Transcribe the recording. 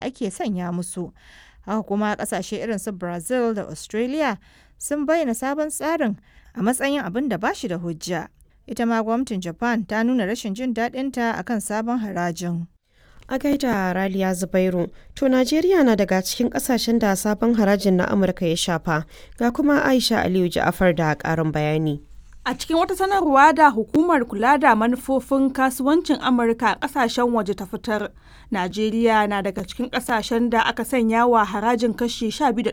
ake sanya musu. Haka kuma kasashe irin su Brazil da Australia sun bayyana sabon tsarin a matsayin abin da ba shi da hujja. Ita ma gwamnatin Japan ta nuna rashin jin daɗinta akan sabon harajin. A gaida Raliya Zubairu, to Najeriya na daga cikin kasashen da sabon harajin na Amurka ya shafa, ga kuma Aisha Aliyu Ja'afar da ƙarin bayani. A cikin wata sanarwa da hukumar kula da manufofin kasuwancin Amurka a kasashen waje ta fitar, Najeriya na daga cikin kasashen da aka sanya wa harajin kashi 12